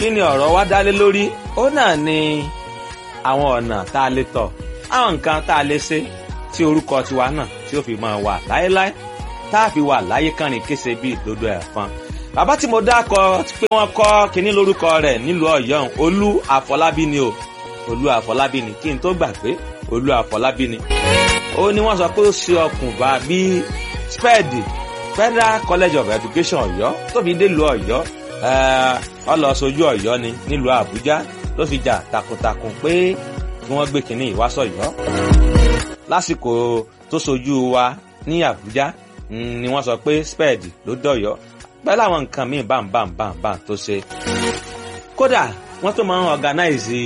kí ni ọ̀rọ̀ wa dálé lórí ó náà ni àwọn ọ̀nà tá a lè tọ̀ àwọn nǹkan tá a lè ṣe tí orúkọ tiwa náà tí ó fi máa wà láéláé tá a fi wà láyé kánrin kése bí ìdodo ẹ̀fọn bàbá tí mo dákọ pé wọ́n kọ́ kinní lórúkọ rẹ̀ nílùú ọ̀yọ́ olú àfọlábí ni o olú àfọlábí ni kí n tó gbàgbé olú àfọlábí ni ó ní wọ́n sọ pé ó ṣe ọkùnbà bíi spẹ́ẹ̀dì federal college of education ọ̀yọ́ tó fi dé lu ọ̀yọ́ ọ lọ sojú ọ̀yọ́ ni nílùú àbújá ló fi jà takuntakun pé kí wọ́n gbé kinní ìwásọ̀yọ́ lásìkò tó sojú wa ní àbújá ni wọ́n sọ pé spẹ́ẹ̀dì ló dọ̀yọ́ pẹ̀lú àwọn nǹkan míì bámbámbámbá tó ṣe kódà wọ́n tó máa ń organize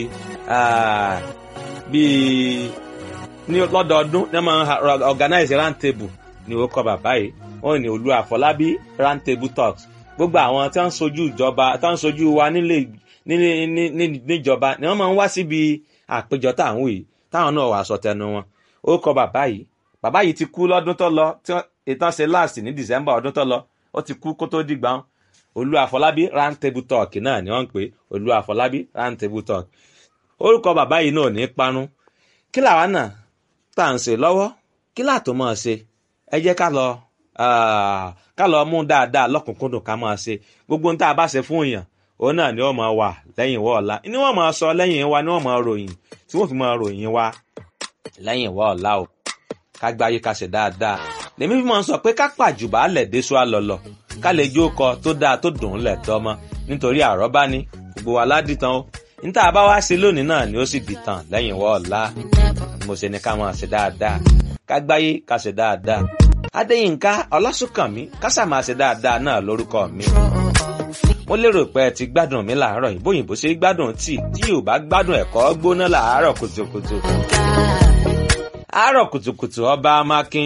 bíi ní lọ́dọọdún ní wọ́n máa ń organize round table ni ó kọ bàbá yìí wọ́n ní olú àfọlábí round table talks gbogbo àwọn tí wọ́n ń sojú ìjọba tí wọ́n ń sojú wa nílé níjọba ni wọ́n máa ń wá síbi àpéjọ táwọn yìí táwọn náà wàá sọ tẹnu wọn ó kọ bàbá yìí bàbá yìí ti kú lọ́dún tó lọ tí ìtàn ṣe last ní december ọdún tó lọ ó ti kú kó tó dìgbà wọn olú àfọlábí round table talk náà ni wọ́n ń pè olú àfọlábí round table talk orúkọ bàbá yìí náà ní parun kí làwa náà tá à ń ṣe lọ́wọ́ kí làtò máa ṣe ẹ jẹ́ ká lọ ká lọ mú dáadáa lọ́kùnkúndùn ká máa ṣe gbogbo ohun tá a bá ṣe fún èèyàn òun náà ni wọ́n máa wà lẹ́yìn ìwọ ọ̀la ni wọ́n máa sọ lẹ́yìn wa ni wọ́n máa ròyìn tí wọ́n fi máa ròyìn wa lẹ́yìn ìwọ ọ̀la o ká gbáyé ká ṣe dáadáa lèmi fi máa ń sọ pé ká pàjùbà lẹ̀ déṣu àlọ́lọ̀ ká lè jó kọ tó dáa tó dùn ún lẹ̀ tọ́mọ nítorí àrọ́bá ni gbogbo wa ládìtàn o níta bá wá ṣe lónìí náà ni ó sì dìtàn lẹ́yìn ìwọ ọ̀la mo ṣe ni ká máa ṣe dáadáa ká gbáyé ká ṣe dáadáa adéyínká ọlásùnkànmí kásà máa ṣe dáadáa náà lórúkọ mi mo lérò pé ẹ ti gbádùn mi làárọ̀ yìí bóyìnbó ṣe gbádùn tíì tí yóò bá gbádùn ẹ̀kọ́ gbóná làárọ̀ kùtùkùtù àárọ̀ kùtùkùtù ọba amákin